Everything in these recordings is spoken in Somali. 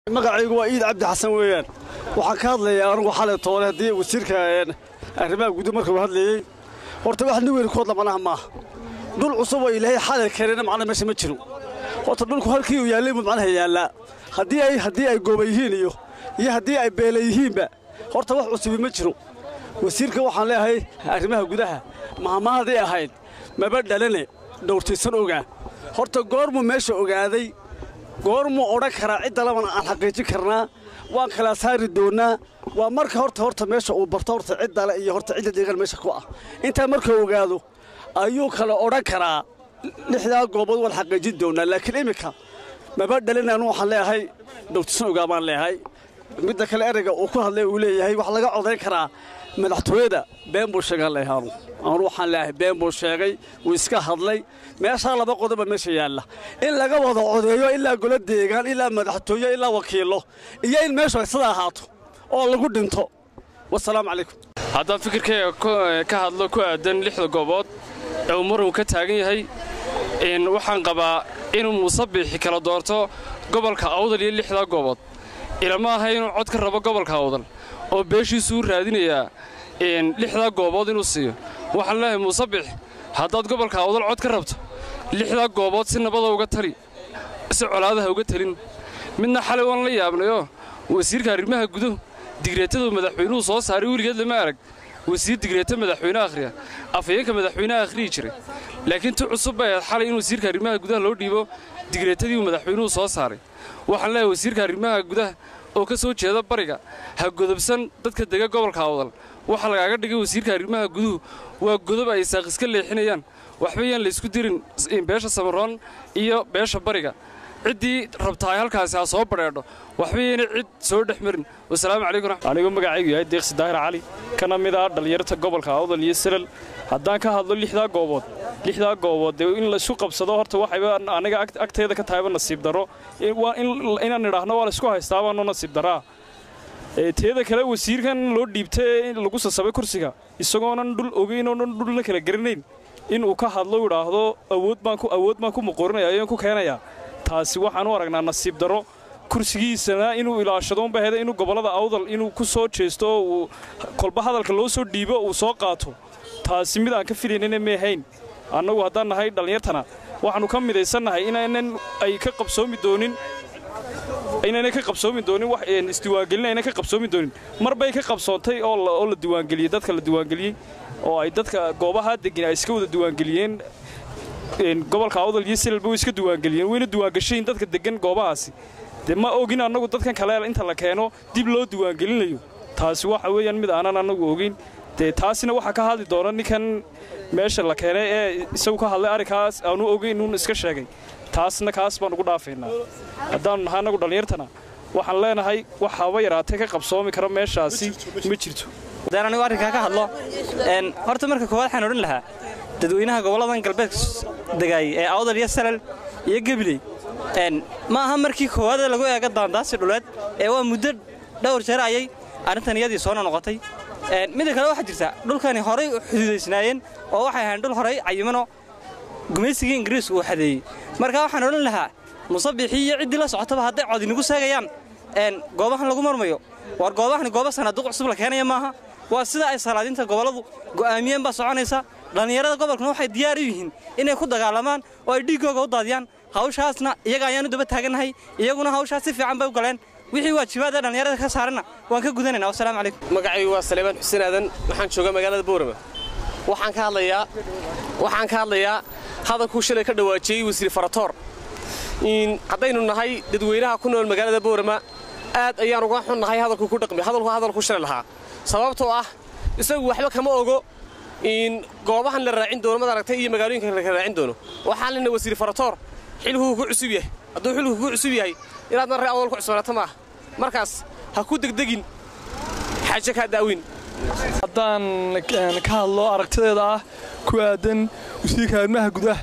magacaygu waa iid cabdi xasan weeyaan waxaan ka hadlayaa anigu xalay toole haddii wasiirka arrimaha guud markuu hadlayey horta wax nin weyn koodla manaha maaha dhul cusub oo ilaahay xalay keenayna macna meesha ma jiro horta dhulku halkii uu yaallay buu macnaha yaallaa haddii ay haddii ay gooba yihiin iyo iyo haddii ay beela yihiinba horta wax cusubi ma jiro wasiirka waxaan leeyahay arrimaha gudaha mahmaahaday ahayd maba dhalane dhowrtaysan ogaa horta goormuu meesha ogaaday goormuu odhan karaa cidda labana aan xaqiijin karnaa waan kala saari doonnaa waa marka horta horta meesha uu barto horta ciddale iyo horta cidda deegaan meesha ku ah intaa markuu ogaado ayuu kala odhan karaa lixdaa goobood waan xaqiijin doonnaa laakiin iminka maba dhalin anu waxaan leeyahay dhowrtaysan ogaa baan leeyahay midda kale erayga uu ku hadlay uu leeyahay wax laga codayn karaa madaxtooyada been buu sheegaan leeyahay anu anu waxaan leeyahay been buu sheegay wuu iska hadlay meeshaa laba qodoba meesha yaalla in laga wada codeeyo ilaa golo deegaan ilaa madaxtooye ilaa wakiillo iyo in meeshu ay sida ahaato oo lagu dhinto wasalaamu calaykum haddaan fikirkayga ka hadlo ku aadan lixda goobood ee uu marun ka taagan yahay waxaan qabaa inuu muusabixi kala doorto gobolka awdal iyo lixdaa goobood ilama aha inuu cod ka rabo gobolka awdal oo beeshiisuu raadinayaa lixdaa goobood inuu siiyo waxaan leeyahay muusabix haddaad gobolka awdal cod ka rabto lixdaa goobood si nabada uga tali si colaadaha uga talin midna xalay waan la yaabnayoo wasiirka arrimaha guduhu digreetaduu madaxweynuhu soo saaray weligeed lama arag wasiir digreeta madaxweyne akhriya afhayeenka madaxweyneha akhriyi jiray laakiin tu cusub bay ahayd xalay in wasiirka arrimaha gudaha loo dhiibo digreetadii uu madaxweynuhu soo saaray waxaan leeyahay wasiirka arrimaha gudaha oo ka soo jeeda bariga ha godobsan dadka dega gobolka awdal waxaa lagaaga dhigay wasiirka arrimaha guduhu waa godob ay saaq iska leexinayaan waxba yaan laysku dirin beesha samaroon iyo beesha bariga ciddii rabtaa ay halkaasi ha soo badheedho waxba yaynay cid soo dhex marin wasalaamu calaykum anigu magacaygu yahay deeqsi daahir cali kana mid ah dhallinyarta gobolka awdal iyo salal haddaan ka hadlo lixdaa goobood lixdaa goobood dee in laisu qabsado horta waxayba aniga agteeda ka tahayba nasiib darro inaan idhaahno waa laisku haystaabano nasiib darraa teeda kale wasiirkan loo dhiibtay lagu sasabay kursiga isagoonan dhul ogeyn oonan dhulna kala garanayn inuu ka hadlo idhaahdo awood baan awood baan ku muquurinaya ayaan ku keenayaa taasi waxaan u aragnaa nasiib darro kursigiisana inuu ilaashado unba heda inuu gobollada awdal inuu ku soo jeesto oo uu kolba hadalka loo soo dhiibo uu soo qaato taasi mid aan ka filaynana meehayn annagu haddaan nahay dhallinyartana waxaannu ka midaysannahay inaynan ay ka qabsoomi doonin inaynay ka qabsoomi doonin wax isdiiwaangelin aynan ka qabsoomi doonin mar bay ka qabsoontay oo la diiwaangeliyey dadka la diiwaangeliyey oo ay dadka goobahaa degin ay iska wada diiwaangeliyeen gobolka awdal iyo silalba way iska diiwaangeliyeen wayna diiwaangashayin dadka degan goobahaasi dee ma ogin annagu dadkan kale inta la keeno dib loo diiwaangelinayo taasi waxa weeyaan mid aanan annagu ogeyn dee taasina waxaa ka hadli doona ninkan meesha la keenay ee isagu ka hadlay arrinkaas aanu ogeyn uun iska sheegay taasna kaas baan ugu dhaafaynaa haddaannu nahay annagu dhallinyartana waxaan leenahay wax haba yaraatee ka qabsoomi kara meeshaasi ma jirto haddaan anigu arrinkaa ka hadlo horta marka koowaad waxaan odhan lahaa dadweynaha gobolladan galbeedka degaayay ee awdal iyo salal iyo gebiley ma aha markii koowaad lagu eega daandaasi dhuleed ee waa muddo dhowr jeer ayay arrintan iyadii soo noqotay midda kale waxaa jirta dhulkani horay xuduudaysnaayeen oo waxay ahayn dhul horay cayimano gumaysigii ingiriisku uu xadeeyey marka waxaan odhan lahaa musabixii iyo ciddii la socotaba hadday cod inagu seegayaan goobahan lagu marmayo war goobahani gooba sanaaduuq cusub la keenaya maaha waa sida ay salaadiinta gobolladu go'aamiyeen baa soconaysa dhallinyarada gobolkuna waxay diyaar u yihiin inay ku dagaalamaan oo ay dhiiggooga u daadiyaan hawshaasna iyaga ayaanu daba taagannahay iyaguna hawshaas si fiican bay u galeen wixii waajibaada dhallinyarada ka saaranna waan ka gudanayna wasalaamu calaykum magacaygu waa saleebaan xuseen aadan waxaan joogaa magaalada boorama waxaan ka hadlayaa waxaan ka hadlayaa hadalkuu shalay ka dhawaajiyey wasiir faratoor haddaynu nahay dadweynaha ku nool magaalada boorama aad ayaan uga xunnahay hadalkuu ku dhaqmi hadalku hadalku shalay lahaa sababtoo ah isagu waxba kama ogo goobahan la raacin doono mad aragtay iyo magaalooyinka la raacin doono waxaan lena wasiir faratoor xilkuu ku cusub yahay hadduu xilku ku cusub yahay inaad marre awal ku cusbanaata maaha markaas ha ku degdegin xaaje kaa daawin haddaan ka hadlo aragtideeda ah ku aadan wasiirka arrimaha gudaha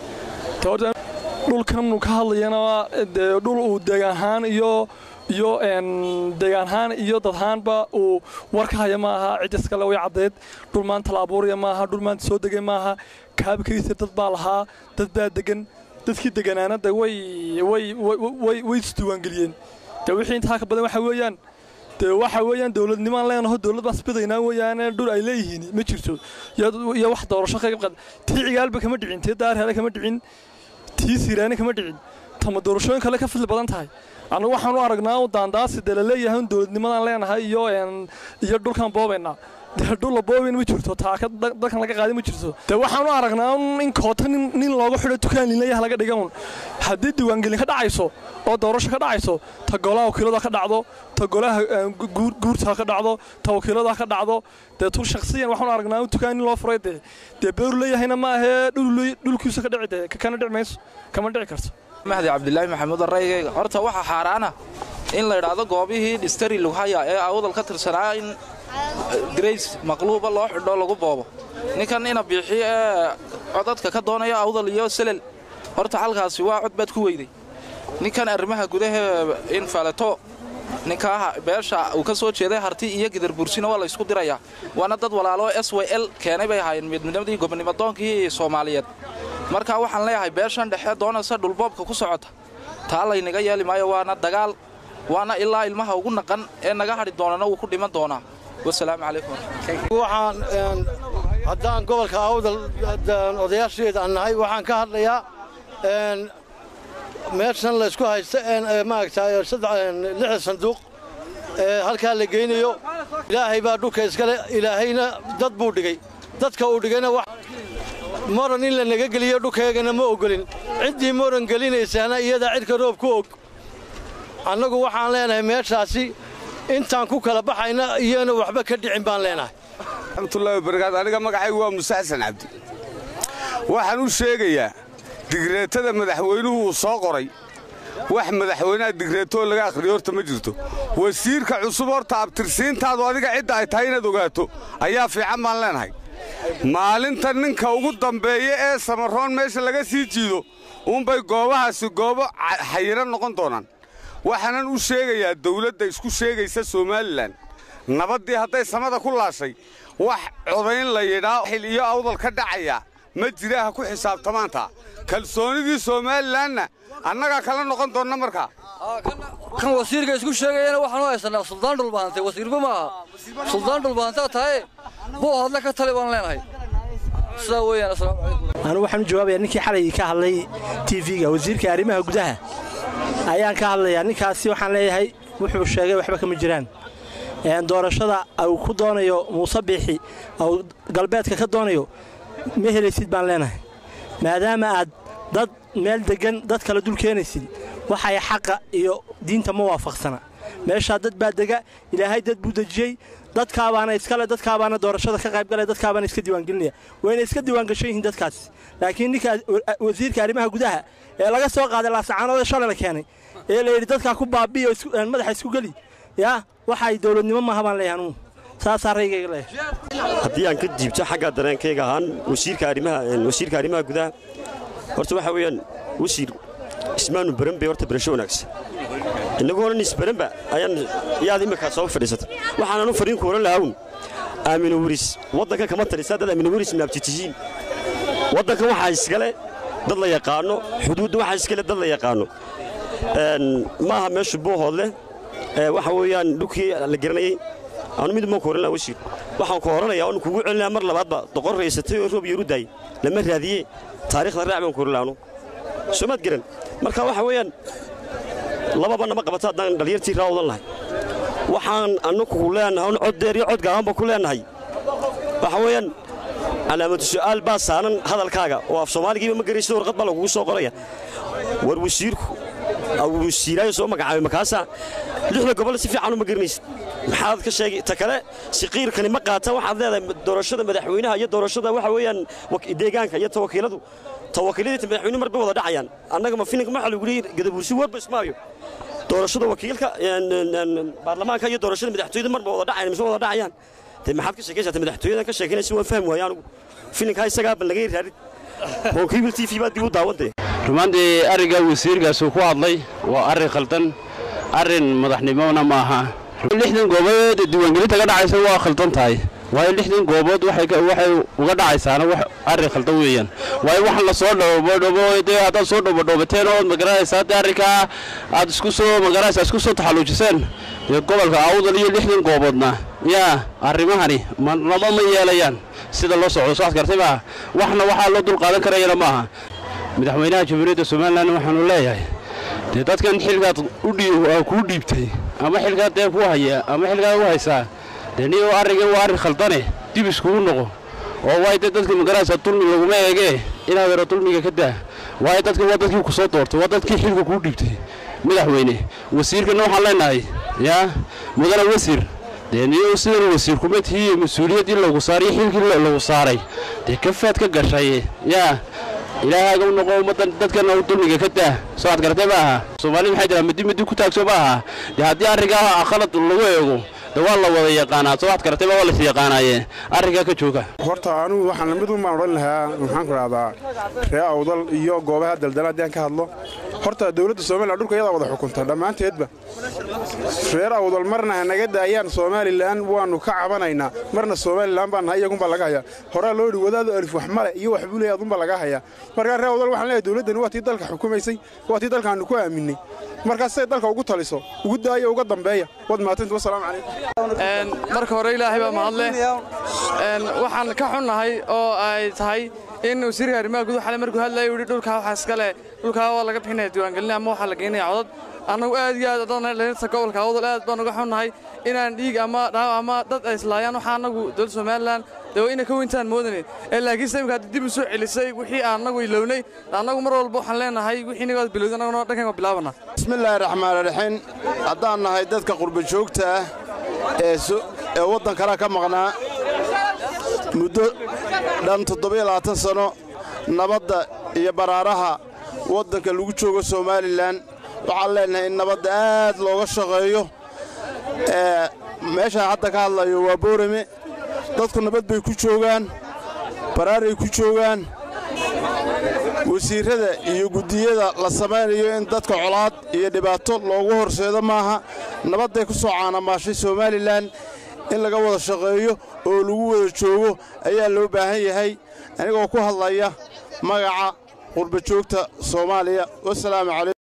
dhulkannu ka hadlayana dhul uu deegaanhaan iyo iyo deegaanhaan iyo dadhaanba uu war ka haya maaha ciddas kale way caddeed dhul maanta la abuuraya maaha dhul maanta soo degay maaha kaabakaysa dad baa lahaa dad baa degan dadkii deganaanada way way way way isdiiwaangeliyeen dee wixii intaa ka badan waxa weeyaan dee waxa weeyaan dowladnimaan leenaho dowlad baan isbidaynaa weeyaane dhul ay leeyihiin ma jirto iyo wax doorasho ka qaad tii cigaalba kama dhicin tii daarheele kama dhicin tii siiraane kama dhicin tama doorashooyin kale ka fadli badan tahay annagu waxaan u aragnaa u daandaasi dee laleeyahay un dowladnimadaan leenahay iyo iyo dhulkaan boobaynaa dee dhulla boobin ma jirto taaka dalkan laga qaadi ma jirto dee waxaan u aragnaa un in koota nin looga xidho dukaan liinlayaha laga dhiga un haddii diiwaangelin ka dhacayso oo doorasho ka dhacayso ta golaha wakiilada ka dhacdo ta golaha guurta ka dhacdo ta wakiilada ka dhacdo dee tu shakhsiyan waxaan u aragnaa un dukaan nin loo furay dee dee beeru leeyahayna ma ahee dhulkiisa ka dhici dee kana dhici mayso kama dhici karto mahdi cabdilaahi maxamuud araygayga horta waxaa xaaraana in la idhaahdo goobihii dhistari lughaya ee awdal ka tirsanaa in grace maqluuba loo xidho lagu boobo ninkan ina biixi ee codadka ka doonaya awdal iyo selel horta halkaasi waa cod baad ku weyday ninkan arrimaha gudahee in faleto ninkaa beesha uu ka soo jeeday harti iyo gidarbuursina waa la ysku dirayaa waana dad walaalo s w l keenay bay ahaayeen midnimadii gobonimadoonkii soomaaliyeed marka waxaan leeyahay beeshan dhexe doonaysa dhulboobka ku socota taa laynaga yeeli maayo waana dagaal waana ilaa ilmaha ugu naqan ee naga hadhi doonana wuu ku dhiman doonaa wasalaamu calaykum waxaan haddaan gobolka awdal odayaasheeda aan nahay waxaan ka hadlayaa meeshan laysku haysta maaragtay lixda sanduuq ee halkaa la geynayo ilaahay baa dhulka iskale ilaahayna dad buu dhigay dadka uu dhigayna moran in la naga geliyo dhulkaygana ma ogolin ciddii moran gelinaysaana iyadaa cidhka roob ku og annagu waxaan leenahay meeshaasi intaan ku kala baxayna iyana waxba ka dhicin baan leenahay raxmatullahi wabarakaatu aniga magacaygu waa muse xasan cabdi waxaan u sheegayaa digreetada madaxweynuhu uu soo qoray wax madaxweynaha digreetoo laga akhriyo horta ma jirto wasiirka cusub horta abtirsiintaadu adiga cidda ay tahay inaad ogaato ayaa fiican baan leenahay maalinta ninka ugu dambeeya ee samaroon meesha laga sii jiido uunbay goobahaasi goobo xayiran noqon doonaan waxaanan u sheegayaa dawladda isku sheegaysa somalilan nabaddii hadday samada ku laashay wax codayn la yidhaa xil iyo awdal ka dhacaya ma jiraha ku xisaabtamaanta kalsoonidii somalilanna annagaa kala noqon doonna markaa kan wasiirka isku sheegayana waxaan u haysanaa suldaan dhulbahantay wasiirba ma aha suldaan dhulbahantaa tahay buu hadle ka tali baan leenahay sidaa weeyaan asalaamu calaykum anu waxaan u jawaabayaa ninkii xalay ka hadlay tv-ga wasiirka arrimaha gudaha ayaan ka hadlayaa ninkaasi waxaan leeyahay wuxuu sheegay waxba kama jiraan doorashada uu ku doonayo muuse biixi uu galbeedka ka doonayo ma helaysid baan leenahay maadaama aad dad meel deggan dad kale dul keenaysid waxay xaqa iyo diinta ma waafaqsana meeshaa dad baa dega ilaahay dad buu dejiyey dadkaabaana iskale dadkaabaana doorashada ka qaybgalaya dadkaabaana iska diiwaangelinaya wayna iska diiwaangashan yihiin dadkaas laakiin ninka wasiirka arrimaha gudaha ee laga soo qaaday laasacaanooda shalay la keenay ee la yidhi dadkaa ku baabi'iyo madaxa isku geli yaa waxay dowladnimo maaha baan leeyahay anugu saasaa raygayga leeyahay haddii aan ka jiibto xagga dareenkayga ahaan wasiirka arrimaha wasiirka arrimaha gudaha horta waxa weeyaan wasiir ismaanu baran bay horta barasho wanaagsan innagu horan isbaranba ayaan yaad imika soo fadhiisatay waxaanan u fariin ku oran lahawn aamino wiris waddankan kama talisaa dad aamino wiris maabtitihiin waddankan waxaa iskale dad la yaqaano xuduudda waxaa iskale dad la yaqaano maaha meeshu buuhoodleh waxa weeyaan dhulkii la garanayey aanu mid maan ku oran laha wasiir waxaan ku oranayaa oon kugu celinayaa mar labaadba doqon raysatay oo roob yaru daayey lama raadiye taariikhda raac baan ku oran laha anu soomaad garan marka waxa weeyaan lababa nama qabato haddaan dhallinyartii raa odan lahay waxaan annagu leenahay un cod dheer iyo cod gaabanba ku leenahay waxa weeyaan calaamatu su'aal baa saaran hadalkaaga oo af soomaaligiiba ma garaysid warqad baa lagugu soo qoraya war wasiirku wasiiraayo soo magacaabay makaasa lixda gobol si fiican uma garanaysid maxaad ka sheegay ta kale siqiirkani ma qaatan waxaad leedahay doorashada madaxweynaha iyo doorashada waxa weeyaan deegaanka iyo tawakiiladu tawakiiladii madaxweyne mar bay wada dhacayaan annaga ma filinka waxa lagu leeyahay gadabuursi warba ismaayo doorashada wakiilka baarlamaanka iyo doorashada madaxtooyada mar ba wada dhacayaan mise wada dhacayaan dee maxaad ka sheekaysaa madaxtooyada ka sheekanaysa waan fahmi waaya anigu filinkaa isagaa bal laga raarid honkeybil t v baa dib u daawantay rumaantii arringa wasiirkaasuu ku hadlay waa arrin khaldan arrin madaxnimona ma aha lixdan goobood diiwaangelinta ka dhacaysa waa khaldan tahay waayo lixdan goobood waxay uga dhacaysaana wax arrin khaldan weeyaan waayo waxaan la soo dhobodhobo dee haddaad soo dhobodhobateen ood magaranaysaa dee arrinkaa aad isku soo magaranaysaa isku soo taxalluujiseen dee gobolka awdal iyo lixdan gooboodna yaa arrimahani marnaba ma yeelayaan sida loo socdo soo adkartay maaha waxna waxaa loo dul qaadan karayana maaha madaxweynaha jamhuuriyadda somalilan waxaanu leeyahay dee dadkan xilkaad kuu dhiibtay ama xilkaad dee ku haya ama xilkaad u haysaa dee niyo arringan waa arrin khaldane dib iskugu noqo oo waay dee dadka magaraysa dulmi laguma eegee inaad yaro dulmiga ka daa waayo dadka waa dadkii ku soo doortay waa dadkii xilka kuu dhiibtay madaxweyne wasiirkana waxaan leenahay yaa mudane wasiir dee niyo sidan wasiir kuma tihiiyo mas-uuliyaddii lagu saariyo xilkii lagu saaray dee kafaad ka gashay yaa ilaahaaga u noqo ummaddan dadkana dulmiga ka daa soo ad garatay ma aha soomaalida maxay tiraa midi midi ku taagso ma aha dee haddii arrinkaa khalad lagu eego de waa la wada yaqaanaa soo ad garatay ma waa lais yaqaanaaye arrinkaa ka jooga horta anugu waxaan mid un baan odhan lahaa maxaan ku dhahdaa ree awdal iyo goobaha daldala haddii aan ka hadlo horta dowladda somalilan dhulka iyadaa wada xukunta dhammaanteedba reer awdal marna hanaga daayaan somalilan waannu ka cabanaynaa marna somalilan baan nahay iyagunbaa laga hayaa horaa loo yidhi wadaadu alif wax male iyo wax buu leeyahay adunbaa laga hayaa markaa reer awdal waxaan leeyahay dowladdani waa tii dalka xukumaysay waa tii dalkaannu ku aaminay markaas say dalka ugu taliso ugu daaya uga dambeeya waad mahadsanti wasalaamu calaykum marka hore ilaahay baa mahadle waxaan ka xunnahay oo ay tahay in wasiirka arrimaha guduhu xalay markuu hadlayo yidhi dhulkaa waxaa iska leh dhulkaa waa laga bixinaya diiwaangelin ama waxaa la geynaya codad annagu aad iyo aad dadnalta gobolka awdal aad baan uga xunnahay inaan dhiig ama dhaawac ama dad ay islaayaan waxaa annagu dowladda somalilan dee waa ina ka weyntaan moodanayn ee laakiinse imika hadda dib u soo celisay wixii aan annagu ilownay annagu mar walba waxaan leenahay wixii inaga bilowday annaguna dhankan waa bilaabana bismillaahi raxmaani raxiim haddaan nahay dadka qurba joogta ah ee waddan kale ka maqnaa muddo dhan toddobayabaatan sanno nabadda iyo baraaraha waddanka lagu joogo somalilan waxaan leenahay in nabadda aad looga shaqeeyo meeshaan hadda ka hadlayo waa boorame dadku nabad bay ku joogaan baraaray ku joogaan wasiirrada iyo guddiyada la samaynayo in dadka colaad iyo dhibaato loogu horseedo maaha nabadday ku soo caanamaashay somalilan in laga wada shaqeeyo oo lagu wada joogo ayaa loo baahan yahay anigoo ku hadlaya magaca qurba joogta soomaaliya wasalaamu calaykum